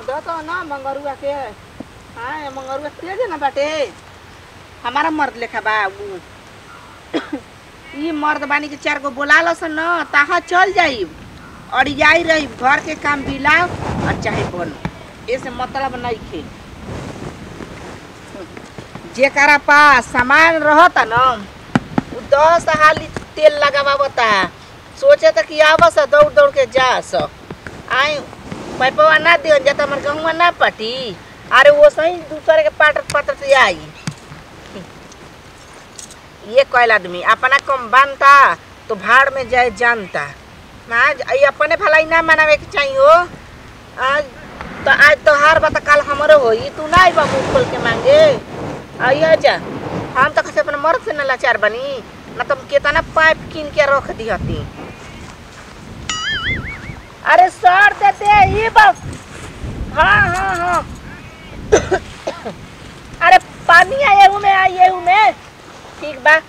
दो तो ना मंगरुआ के हाँ मंगरुआ तेज है ना बाटे हमारा मर्द लेखा बा उ ई मर्द बानी के चार गो बोला लो न ताहा चल जाई और जाई रही घर के काम बिलाओ और चाहे बनो ऐसे मतलब नहीं खे जेकरा पास सामान रहता न उ दस हाली तेल लगावता सोचे त कि आवस दौड़ दौड़ के जा स आई पैपवा ना दियो जाता हमर गहुआ ना पटी अरे वो सही दूसरे के पाटर पाटर से आई ये कैल आदमी अपना कम बनता तो भाड़ में जाए जानता ना ये अपने भलाई ना मनावे के चाहिए हो आज तो आज तो हार बता कल हमारो होई तू ना आइबा मुंह खोल के मांगे आइए जा हम तो कैसे अपने मर्द से न लाचार बनी ना तुम केतना पाइप कीन के रख दी हती अरे सर देते ही बस हाँ हाँ हाँ अरे पानी आए हूँ मैं आइए हूँ मैं ठीक बा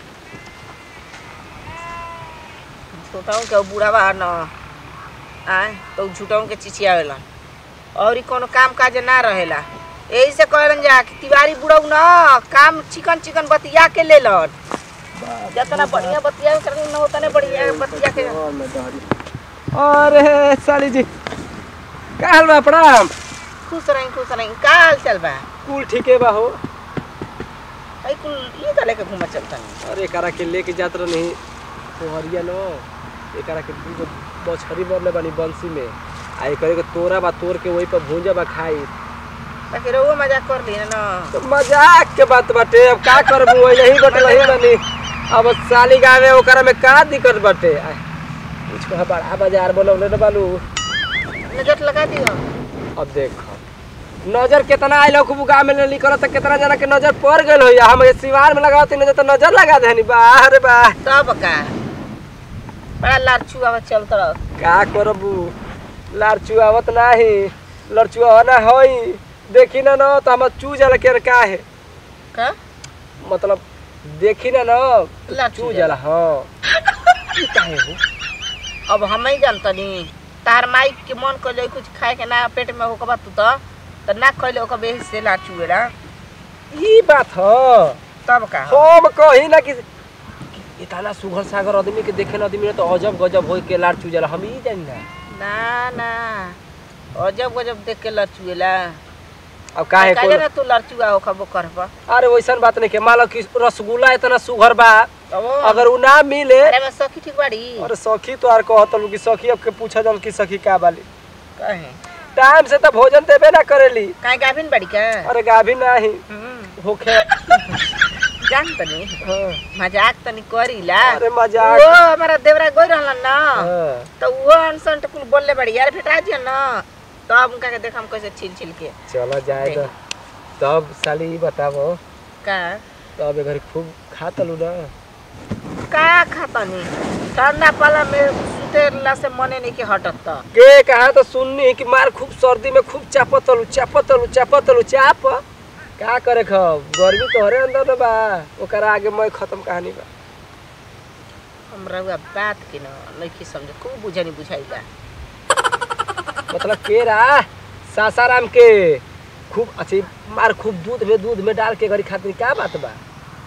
छोटाऊ के बूढ़ा बा न आए तो झूठाऊ के चिचियावेला और ई कोनो काम काज ना रहेला यही से कहलन जा कि तिवारी बुढ़ऊ न काम चिकन चिकन बतिया के ले लन जितना बढ़िया बतिया कर न उतने बढ़िया बतिया के अरे साली जी का हाल बा प्रणाम खुश रही खुश रही का हाल चल बा कुल ठीके बा हो आई कुल ये तो लेके घूमा चलता अरे एकरा के लेके जात रही पोहरिया नो एकरा के दूगो बछरी मरले बानी बंसी में आ एकरे के तोरा बा तोड़ के वही पर भूंजा बा खाई ताकि रहुआ मजाक कर ली ना तो मजाक के बात बाटे अब का करबू वही नहीं बटल ही बानी अब साली गावे ओकरा में का दिक्कत बाटे आ, इसको बड़ा बाजार बनौले न बालू नजर लगा दियो अब देख नजर कितना आइल खूब गाँव में नहीं करत त कितना जना के नजर पड़ गइल हो हम ये सिवार में लगावत नजर तो नजर लगा देनी बाह रे बाह तब का बड़ा लारचू आवा चलत रह का करबू लारचू आवत नाही लड़चुआ ना होई देखी ना न तो हम चू जाला के का है का मतलब देखी ना न लारचू चू जाला हाँ ई काहे हो अब हम ही जानतनी तार माई के मन कइले कुछ खाए के ना पेट में होकबा तू तो त ना खइले ओकर बेही से लारचू एला ई बात ह तब का हम कही ना कि कि इतना सुघर सागर आदमी के देखे ना आदमी तो अजब गजब होई के लारचू जाला हम ई जानी ना ना ना अजब गजब देख के लारचू एला अब काहे काहे को ना तू लारचू आ होकबो करबा अरे वैसन बात नहीं के मान लो कि रसगुल्ला इतना सुघर बा अगर अगर उ ना मिले अरे मैं सखी ठीक बाड़ी अरे सखी तो आर कहत लू कि सखी अब के पूछा जल कि सखी का बाली कहे टाइम से तो भोजन देबे ना करेली काहे गाभिन बाड़ी का अरे गाभी नाही हम्म होखे जान तनी हाँ, मजाक तनी करीला अरे मजाक वो हमारा देवरा गोई रहलन ना हाँ, तो वो अनसन कुल बोलले बड़ी यार फेटा दिया ना तब उनका के देखा हम कैसे छिल छिल के चलो जाए तो तब साली ई बताबो का तब घर खूब खा तलू ना का खातनी ठंडा पाला में सुतेला से मने नहीं के हटत त के कहा तो सुननी कि मार खूब सर्दी में खूब चापत तलू चापत तलू चापत तलू चाप का करे खब गर्मी तोहरे अंदर न बा ओकरा आगे मैं खत्म कहानी बा हमरा हुआ बात के ना नहीं समझ खूब बुझनी बुझाइला मतलब केरा सासाराम के खूब अच्छी मार खूब दूध में दूध में डाल के घरी खातिर क्या बात बा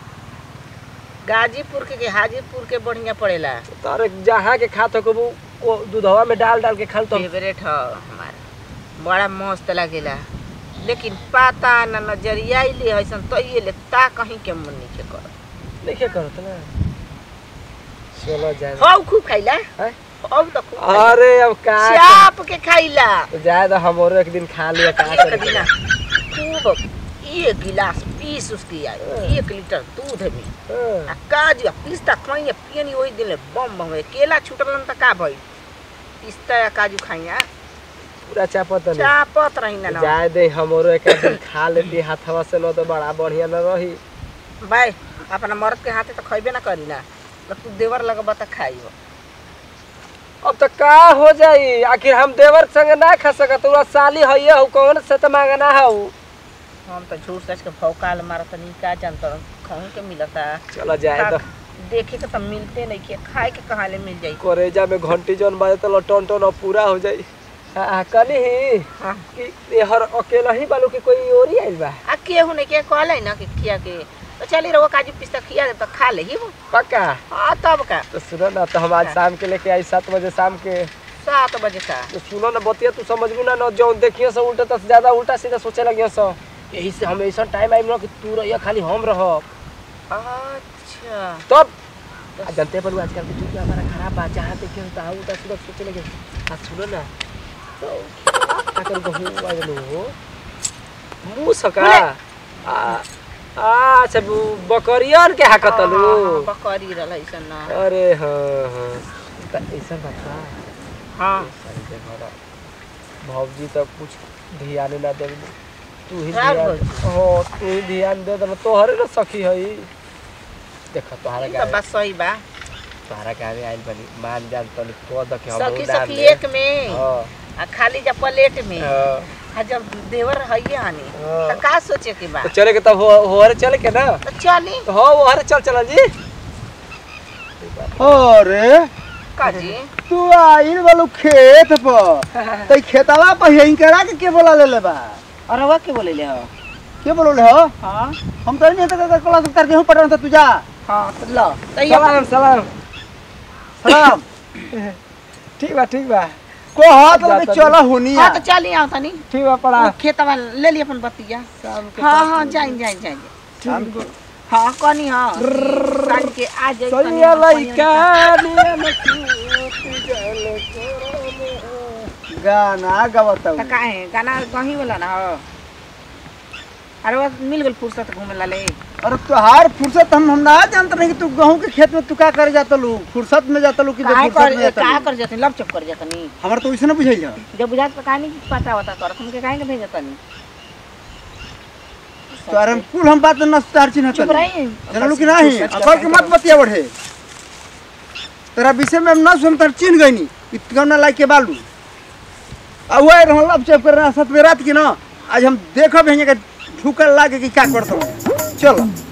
गाजीपुर के, के हाजीपुर के बढ़िया पड़ेला तारे जहाँ के खात हो वो वो दूधवा में डाल डाल के खाल तो फेवरेट ह हमारा बड़ा मस्त लगेला लेकिन पता ना नजरिया ले ऐसन तो ये ले ता कहीं के मन नहीं के कर नहीं करत ना चलो जाए हौ खूब खाइला हैं? हौ तो खूब खाइला। अरे अब का चाप के खाइला तो जाए तो हमरो एक दिन खा लिया का एक करे दिना खूब एक गिलास पीस उसकी आई एक लीटर दूध में हाँ, आ काजू आ पिस्ता खाइए पियनी वही दिन ले बम बम है केला छूटलन त का भई पिस्ता या काजू खाइया पूरा चापत नहीं चापत रही ना ना जाए दे हमरो एक दिन खा लेती हाथवा से न तो बड़ा बढ़िया न रही भाई अपना मर्द के हाथे तो खइबे ना करी ना तो तू देवर लगबा त खाइबो अब तो का हो जाई आखिर हम देवर संग ना खा सकत तोरा साली हइए हो कौन से तो मांगना हो हम तो झूठ सच के भौकाल मारत नहीं का जानत कहूं के मिलता चलो जाए तो देखे के तो मिलते नहीं के खाए के कहाँ ले मिल जाई करेजा में घंटी जौन बाजे तो टन टन अब पूरा हो जाई आ कनी ही हाँ कि ये हर अकेला ही बालू कि कोई और ही आइल बा आ केहू ने के कहले ना कि खिया के तो चली रहो काजू पिस्ता खिया दे तो खा ले ही वो पक्का हाँ तब का तो सुनो ना तो हम आज शाम के लेके आई सात बजे शाम के सात बजे का तो सुनो ना बतिया तू समझबू ना ना जो देखियो से उल्टा से ज्यादा उल्टा सीधा सोचे लगियो सो यही से हम ऐसा टाइम आइम ना कि तू रहिया खाली हम रह अच्छा तब आ जानते पर आजकल के चीज हमारा खराब बा जहाँ देखियो तो उल्टा सीधा सोचे लगे आ सुनो ना तो का कर कहूँ आ लो मुंह सका आ आ अच्छा बकरियन के हाकतलू हाँ, बकरी रहल ऐसन ना अरे हाँ हाँ त ऐसा बात बा हाँ सही से घर भौजी तो कुछ ध्यान ना दे तू ही रात ध्यान हाँ तू ही ध्यान दे दे तोहरे ना सखी हई देख तोहरा ई का तो बात सही बा तोहरा का आइल बनी मान जान तनी को द के हम सखी उड़ान सखी ले। एक में हाँ आ खाली जब प्लेट में हाँ, आ जब देवर हइये हनी हाँ। तो का सोचे के बा तो चले के तब हो होरे चले के ना तो चली तो हाँ वो हरे चल चल जी अरे काजी तू आइल बालू खेत पर तो खेतवा पर यहीं करा के के बोला ले बा और वो के बोले ले हो के बोलो हो हाँ हम तो नहीं तो क्लास उतर के हूं पढ़ा तो तू जा हाँ तो लो तो ये सलाम सलाम सलाम ठीक बा ठीक बा को हाथ जाता में चला होनी हाँ तो चली आओ तनी ठीक बा पड़ा वो खेतवा ले ली अपन बतिया शाम के हाँ हाँ जाइन जाइन जाइन शाम को हाँ कनी हाँ सांझ के आ जाई तनी सैया हाँ, कनी लइका हाँ। नियम सूत जल करम। गाना गवता तो काहे गाना गही वाला ना हो अरे वो मिल गल फुर्सत घूमे ला ले अरे तुहार फुर्सत हम हम ना जानते नहीं कि तू गेहूं के खेत में तू का करे जाता लू फुर्सत में जाता लू कि काहे फुर्सत में कर जाता का लू कर जतनी लब चुप कर जतनी हमार तो वैसे ना बुझाइल है जब बुझात का कहानी पता होता कर तुम के काहे के भेज जतनी तो अरे हम कुल हम बात न तार चिन्ह चुप रही जानलू कि नहीं अकल के मत बतिया बढ़े तेरा विषय में हम ना सुन तर चिन्ह गईनी इतना ना लाइक के बालू आ हुआ रहल अब चेप करना सत में रात की ना आज हम देखब हैं कि ढुकल लागे कि क्या करता हूँ चलो